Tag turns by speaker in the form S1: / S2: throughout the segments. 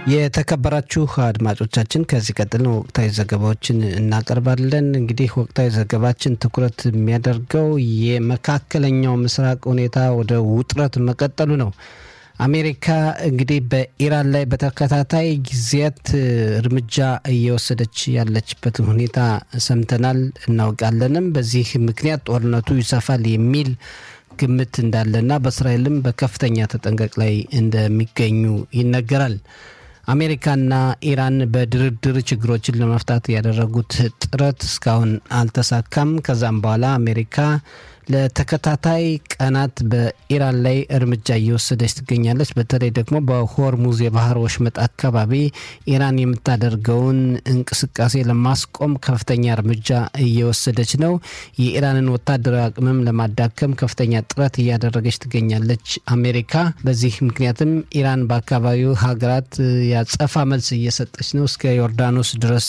S1: የተከበራችሁ አድማጮቻችን ከዚህ ቀጥል ወቅታዊ ዘገባዎችን እናቀርባለን። እንግዲህ ወቅታዊ ዘገባችን ትኩረት የሚያደርገው የመካከለኛው ምስራቅ ሁኔታ ወደ ውጥረት መቀጠሉ ነው። አሜሪካ እንግዲህ በኢራን ላይ በተከታታይ ጊዜያት እርምጃ እየወሰደች ያለችበትን ሁኔታ ሰምተናል፣ እናውቃለንም። በዚህ ምክንያት ጦርነቱ ይሰፋል የሚል ግምት እንዳለና በእስራኤልም በከፍተኛ ተጠንቀቅ ላይ እንደሚገኙ ይነገራል። አሜሪካና ኢራን በድርድር ችግሮችን ለመፍታት ያደረጉት ጥረት እስካሁን አልተሳካም። ከዛም በኋላ አሜሪካ ለተከታታይ ቀናት በኢራን ላይ እርምጃ እየወሰደች ትገኛለች። በተለይ ደግሞ በሆርሙዝ የባህር ወሽመጥ አካባቢ ኢራን የምታደርገውን እንቅስቃሴ ለማስቆም ከፍተኛ እርምጃ እየወሰደች ነው። የኢራንን ወታደራዊ አቅምም ለማዳከም ከፍተኛ ጥረት እያደረገች ትገኛለች አሜሪካ። በዚህ ምክንያትም ኢራን በአካባቢው ሀገራት ያጸፋ መልስ እየሰጠች ነው። እስከ ዮርዳኖስ ድረስ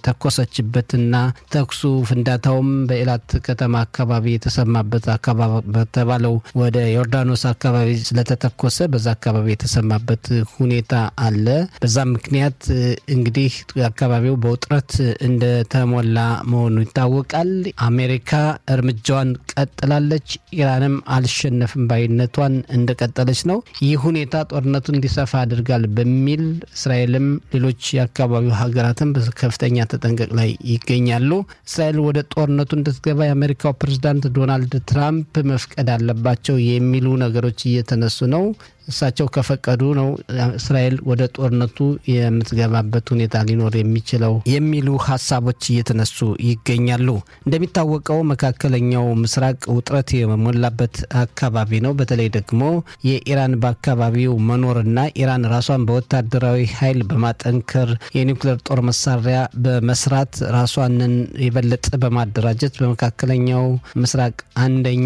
S1: የተኮሰችበትና ተኩሱ ፍንዳታውም በኢላት ከተማ አካባቢ የተሰማበት አካባቢ በተባለው ወደ ዮርዳኖስ አካባቢ ስለተተኮሰ በዛ አካባቢ የተሰማበት ሁኔታ አለ። በዛ ምክንያት እንግዲህ አካባቢው በውጥረት እንደተሞላ መሆኑ ይታወቃል። አሜሪካ እርምጃዋን ቀጥላለች። ኢራንም አልሸነፍም ባይነቷን እንደቀጠለች ነው። ይህ ሁኔታ ጦርነቱ እንዲሰፋ አድርጋል በሚል እስራኤልም ሌሎች የአካባቢው ሀገራትም በከፍተኛ ተጠንቀቅ ላይ ይገኛሉ። እስራኤል ወደ ጦርነቱ እንድትገባ የአሜሪካው ፕሬዝዳንት ዶናልድ ትራምፕ መፍቀድ አለባቸው የሚሉ ነገሮች እየተነሱ ነው። እሳቸው ከፈቀዱ ነው እስራኤል ወደ ጦርነቱ የምትገባበት ሁኔታ ሊኖር የሚችለው የሚሉ ሀሳቦች እየተነሱ ይገኛሉ። እንደሚታወቀው መካከለኛው ምስራቅ ውጥረት የሞላበት አካባቢ ነው። በተለይ ደግሞ የኢራን በአካባቢው መኖርና ኢራን ራሷን በወታደራዊ ኃይል በማጠንከር የኒውክሌር ጦር መሳሪያ በመስራት ራሷንን የበለጠ በማደራጀት በመካከለኛው ምስራቅ አንደኛ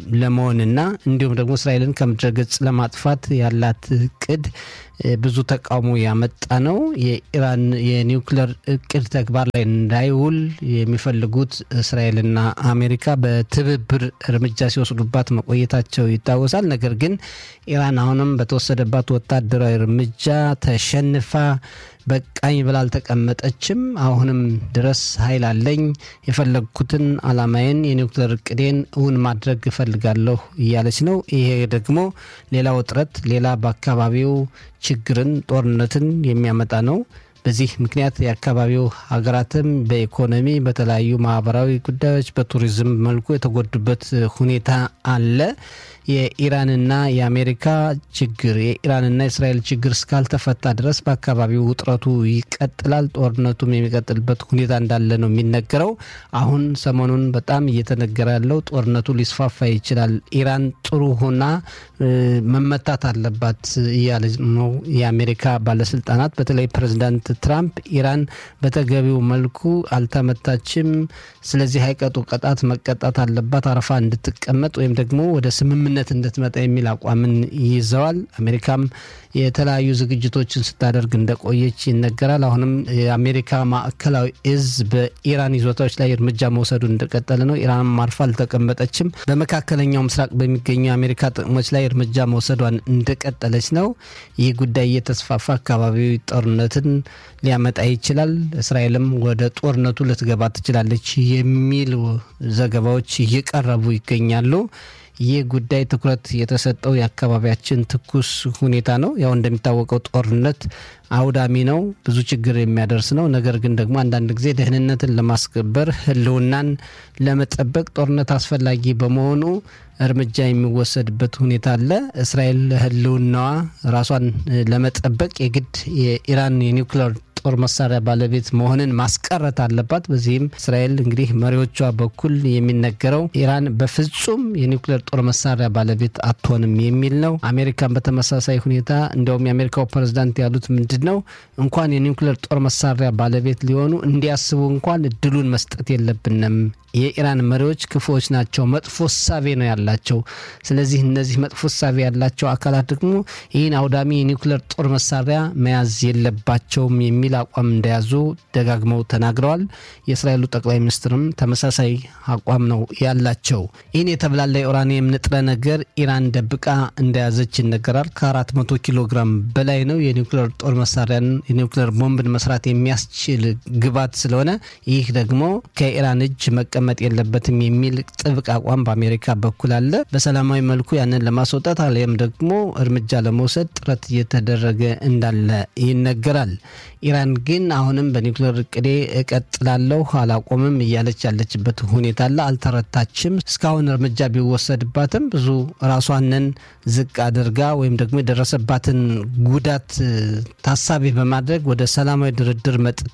S1: ለመሆንና እንዲሁም ደግሞ እስራኤልን ከምድረገጽ ለማጥፋት ያላት እቅድ ብዙ ተቃውሞ ያመጣ ነው። የኢራን የኒውክሌር እቅድ ተግባር ላይ እንዳይውል የሚፈልጉት እስራኤልና አሜሪካ በትብብር እርምጃ ሲወስዱባት መቆየታቸው ይታወሳል። ነገር ግን ኢራን አሁንም በተወሰደባት ወታደራዊ እርምጃ ተሸንፋ በቃኝ ብላ አልተቀመጠችም። አሁንም ድረስ ኃይል አለኝ፣ የፈለግኩትን አላማዬን የኒውክሌር እቅዴን እውን ማድረግ እፈልጋለሁ እያለች ነው። ይሄ ደግሞ ሌላ ውጥረት፣ ሌላ በአካባቢው ችግርን፣ ጦርነትን የሚያመጣ ነው። በዚህ ምክንያት የአካባቢው ሀገራትም በኢኮኖሚ በተለያዩ ማህበራዊ ጉዳዮች በቱሪዝም መልኩ የተጎዱበት ሁኔታ አለ። የኢራንና የአሜሪካ ችግር የኢራንና የእስራኤል ችግር እስካልተፈታ ድረስ በአካባቢው ውጥረቱ ይቀጥላል። ጦርነቱም የሚቀጥልበት ሁኔታ እንዳለ ነው የሚነገረው። አሁን ሰሞኑን በጣም እየተነገረ ያለው ጦርነቱ ሊስፋፋ ይችላል፣ ኢራን ጥሩ ሆና መመታት አለባት እያለ ነው የአሜሪካ ባለስልጣናት። በተለይ ፕሬዚዳንት ትራምፕ ኢራን በተገቢው መልኩ አልተመታችም፣ ስለዚህ አይቀጡ ቅጣት መቀጣት አለባት አረፋ እንድትቀመጥ ወይም ደግሞ ወደ ስምምነት እንድትመጣ የሚል አቋምን ይዘዋል። አሜሪካም የተለያዩ ዝግጅቶችን ስታደርግ እንደቆየች ይነገራል። አሁንም የአሜሪካ ማዕከላዊ እዝ በኢራን ይዞታዎች ላይ እርምጃ መውሰዱን እንደቀጠለ ነው። ኢራንም አርፋ አልተቀመጠችም። በመካከለኛው ምስራቅ በሚገኙ የአሜሪካ ጥቅሞች ላይ እርምጃ መውሰዷን እንደቀጠለች ነው። ይህ ጉዳይ እየተስፋፋ አካባቢዊ ጦርነትን ሊያመጣ ይችላል፣ እስራኤልም ወደ ጦርነቱ ልትገባ ትችላለች የሚሉ ዘገባዎች እየቀረቡ ይገኛሉ። ይህ ጉዳይ ትኩረት የተሰጠው የአካባቢያችን ትኩስ ሁኔታ ነው። ያው እንደሚታወቀው ጦርነት አውዳሚ ነው፣ ብዙ ችግር የሚያደርስ ነው። ነገር ግን ደግሞ አንዳንድ ጊዜ ደህንነትን ለማስከበር ሕልውናን ለመጠበቅ ጦርነት አስፈላጊ በመሆኑ እርምጃ የሚወሰድበት ሁኔታ አለ። እስራኤል ሕልውናዋ ራሷን ለመጠበቅ የግድ የኢራን የኒውክሌር ጦር መሳሪያ ባለቤት መሆንን ማስቀረት አለባት። በዚህም እስራኤል እንግዲህ መሪዎቿ በኩል የሚነገረው ኢራን በፍጹም የኒውክሌር ጦር መሳሪያ ባለቤት አትሆንም የሚል ነው። አሜሪካን በተመሳሳይ ሁኔታ እንዲያውም የአሜሪካው ፕሬዝዳንት ያሉት ምንድን ነው እንኳን የኒውክሌር ጦር መሳሪያ ባለቤት ሊሆኑ እንዲያስቡ እንኳን እድሉን መስጠት የለብንም የኢራን መሪዎች ክፉዎች ናቸው፣ መጥፎ እሳቤ ነው ያላቸው። ስለዚህ እነዚህ መጥፎ እሳቤ ያላቸው አካላት ደግሞ ይህን አውዳሚ የኒውክሌር ጦር መሳሪያ መያዝ የለባቸውም የሚል የሚል አቋም እንደያዙ ደጋግመው ተናግረዋል። የእስራኤሉ ጠቅላይ ሚኒስትርም ተመሳሳይ አቋም ነው ያላቸው። ይህን የተብላላ የኡራኒየም ንጥረ ነገር ኢራን ደብቃ እንደያዘች ይነገራል። ከ400 ኪሎ ግራም በላይ ነው። የኒውክሌር ጦር መሳሪያን የኒውክሌር ቦምብን መስራት የሚያስችል ግባት ስለሆነ ይህ ደግሞ ከኢራን እጅ መቀመጥ የለበትም የሚል ጥብቅ አቋም በአሜሪካ በኩል አለ። በሰላማዊ መልኩ ያንን ለማስወጣት አሊያም ደግሞ እርምጃ ለመውሰድ ጥረት እየተደረገ እንዳለ ይነገራል። ኢራን ግን አሁንም በኒውክሌር እቅዴ እቀጥላለሁ አላቆምም እያለች ያለችበት ሁኔታ አለ። አልተረታችም። እስካሁን እርምጃ ቢወሰድባትም ብዙ ራሷንን ዝቅ አድርጋ ወይም ደግሞ የደረሰባትን ጉዳት ታሳቢ በማድረግ ወደ ሰላማዊ ድርድር መጥታ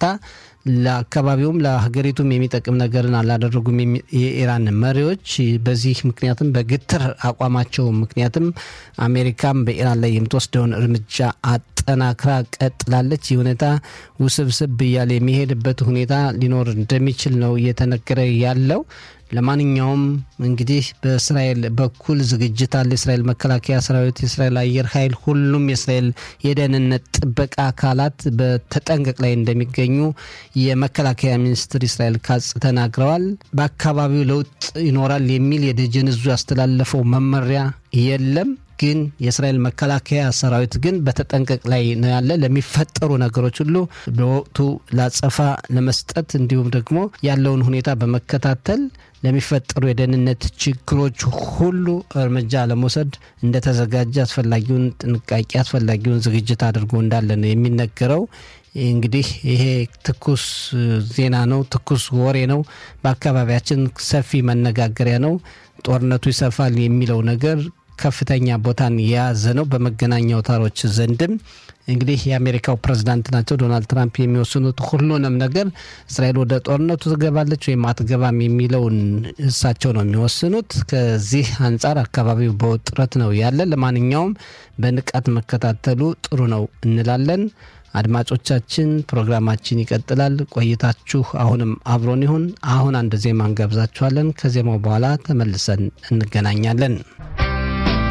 S1: ለአካባቢውም ለሀገሪቱም የሚጠቅም ነገርን አላደረጉም የኢራን መሪዎች። በዚህ ምክንያትም በግትር አቋማቸው ምክንያትም አሜሪካም በኢራን ላይ የምትወስደውን እርምጃ አጠናክራ ቀጥላለች። ይህ ሁኔታ ውስብስብ እያለ የሚሄድበት ሁኔታ ሊኖር እንደሚችል ነው እየተነገረ ያለው። ለማንኛውም እንግዲህ በእስራኤል በኩል ዝግጅት አለ። የእስራኤል መከላከያ ሰራዊት፣ የእስራኤል አየር ኃይል፣ ሁሉም የእስራኤል የደህንነት ጥበቃ አካላት በተጠንቀቅ ላይ እንደሚገኙ የመከላከያ ሚኒስትር እስራኤል ካጽ ተናግረዋል። በአካባቢው ለውጥ ይኖራል የሚል የደጀን እዙ ያስተላለፈው መመሪያ የለም። ግን የእስራኤል መከላከያ ሰራዊት ግን በተጠንቀቅ ላይ ነው ያለ። ለሚፈጠሩ ነገሮች ሁሉ በወቅቱ ላጸፋ ለመስጠት እንዲሁም ደግሞ ያለውን ሁኔታ በመከታተል ለሚፈጠሩ የደህንነት ችግሮች ሁሉ እርምጃ ለመውሰድ እንደተዘጋጀ አስፈላጊውን ጥንቃቄ አስፈላጊውን ዝግጅት አድርጎ እንዳለ ነው የሚነገረው። እንግዲህ ይሄ ትኩስ ዜና ነው፣ ትኩስ ወሬ ነው። በአካባቢያችን ሰፊ መነጋገሪያ ነው። ጦርነቱ ይሰፋል የሚለው ነገር ከፍተኛ ቦታን የያዘ ነው። በመገናኛ አውታሮች ዘንድም እንግዲህ የአሜሪካው ፕሬዝዳንት ናቸው ዶናልድ ትራምፕ የሚወስኑት ሁሉንም ነገር እስራኤል ወደ ጦርነቱ ትገባለች ወይም አትገባም የሚለውን እሳቸው ነው የሚወስኑት። ከዚህ አንጻር አካባቢው በውጥረት ነው ያለ። ለማንኛውም በንቃት መከታተሉ ጥሩ ነው እንላለን። አድማጮቻችን ፕሮግራማችን ይቀጥላል። ቆይታችሁ አሁንም አብሮን ይሁን። አሁን አንድ ዜማ እንጋብዛችኋለን። ከዜማው በኋላ ተመልሰን እንገናኛለን።